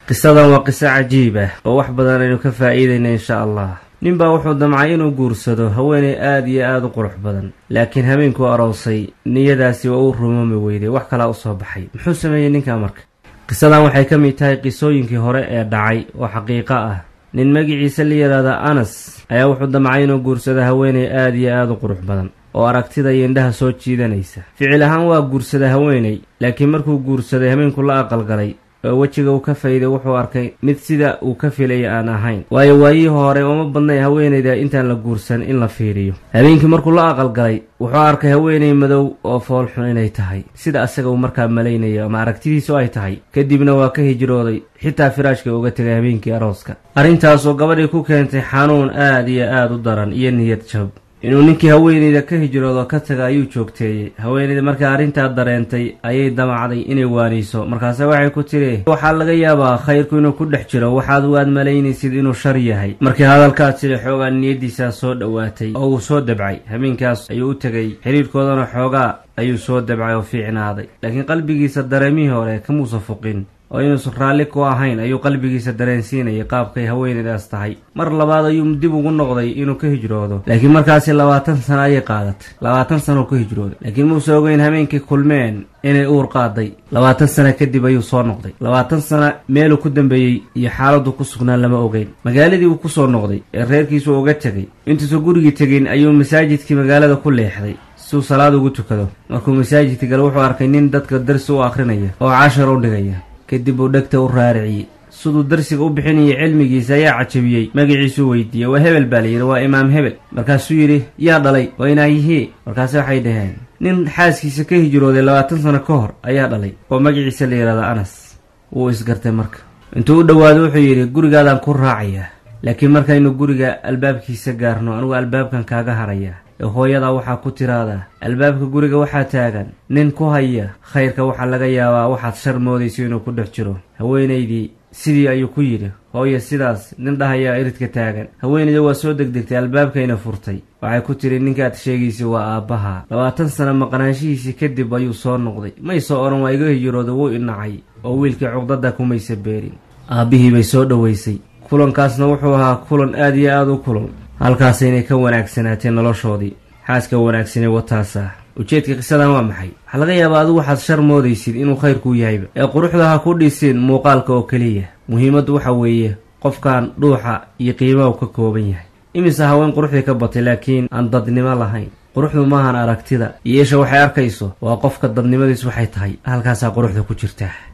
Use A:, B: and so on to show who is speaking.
A: qisadan waa qiso cajiib ah oo wax badan aynu ka faa'iidayna insha allah nin baa wuxuu damcay inuu guursado haweenay aad iyo aad u qurux badan laakiin habeenkuu aroosay niyadaasi waa uu rumoomi weyday wax kalaa u soo baxay muxuu sameeyey ninkaa marka qisadan waxay ka mid tahay qisooyinkii hore ee dhacay oo xaqiiqo ah nin magiciisa la yidhaahda anas ayaa wuxuu damcay inuu guursado haweenay aad iyo aad u qurux badan oo aragtida iyo indhaha soo jiidanaysa ficil ahaan waa guursada haweenay laakiin markuu guursaday habeenku la aqalgalay oo wejiga uu ka fayday wuxuu arkay mid sida uu ka filaya aan ahayn waayo waayihii hore uma badnay haweenayda intaan la guursan in la fiiriyo habeenkii markuu la aqalgalay wuxuu arkay haweenay madow oo foolxun inay tahay sida asaga uu markaa malaynayo ama aragtidiisu ay tahay kadibna waa ka hijrooday xitaa firaashka uga tegay habeenkii arooska arrintaasoo gabadhii ku keentay xanuun aad iyo aad u daran iyo niyad jab inuu ninkii haweenayda ka hijroodo ka taga ayuu joogteeyey haweenayda markaa arrintaa dareentay ayay damacday inay waaniso markaase waxay ku tidhi waxaa laga yaabaa khayrku inuu ku dhex jiro waxaad waad malaynaysid inuu shar yahay markii hadalkaas tidhi xoogaa niyaddiisaa soo dhowaatay oo uu soo dabcay habeenkaas ayuu u tegay xidhiirhkoodana xoogaa ayuu soo dabcay oo fiicnaaday laakiin qalbigiisa dareemihii hore kamuusa fuqin oo inuusan raalli ku ahayn ayuu qalbigiisa dareensiinayay qaabkay haweenaydaas tahay mar labaad ayuu dib ugu noqday inuu ka hijroodo laakiin markaasi labaatan sano ayay qaadatay labaatan sanooo ka hijrooday laakiin muuse ogeyn habeenkii kulmeen inay uur qaaday labaatan sana kadib ayuu soo noqday labaatan sana meeluu ku dambeeyey iyo xaaladdu ku sugnaa lama ogeyn magaaladii uu kusoo noqday ee reerkiisu uga tegay intuusan gurigii tegin ayuu masaajidkii magaalada ku leexday siuu salaad ugu tukado markuu masaajidka gale wuxuu arkay nin dadka darsi u akhrinaya oo cashar u dhigaya kadib uu dhegta u raariciyey siduu darsiga u bixinayay cilmigiisa ayaa cajabiyey magaciisuu weydiiyey waa hebel baa layidhi waa imaam hebel markaasuu yidhi yaa dhalay waa inaayihii markaase waxay dhaheen nin xaaskiisa ka hijrooday labaatan sano ka hor ayaa dhalay oo magaciisa la yidhahda anas wuu isgartay marka intuu u dhowaado wuxuu yidhi gurigaadaan ku raacayaa laakiin markaynu guriga albaabkiisa gaarno anugu albaabkan kaaga harayaa ee hooyadaa waxaa ku tiraahdaa albaabka guriga waxaa taagan nin ku haya khayrka waxaa laga yaabaa waxaad shar moodayso inuu ku dhex jiro haweenaydii sidii ayuu ku yidhi hooya sidaas nin dhahayaa iridka taagan haweenayda waa soo degdegtay albaabkayna furtay waxay ku tidhi ninkaad sheegaysa waa aabbaha labaatan sano maqnaanshihiisii kadib ayuu soo noqday may soo odhan waa iga hijrooda wuu inacay oo wiilkii cuqdada kumaysa beerin aabbihii bay soo dhoweysay kulankaasna wuxuu ahaa kulan aad iyo aad u kulul halkaasaynay ka wanaagsanaatee noloshoodii xaaska wanaagsanee wataasa ujeedka qisadan waa maxay waxaa laga yaabaa adigu waxaad shar moodaysid inuu khayrkuu yahayba ee quruxda ha ku dhisin muuqaalka oo keliya muhiimaddu waxa weeye qofkan dhuuxa iyo qiimaha uu ka kooban yahay imise haween quruxdii ka batay laakiin aan dadnimo lahayn quruxdu maahan aragtida iyo isha waxay arkayso waa qofka dadnimadiis waxay tahay halkaasaa quruxda ku jirtaa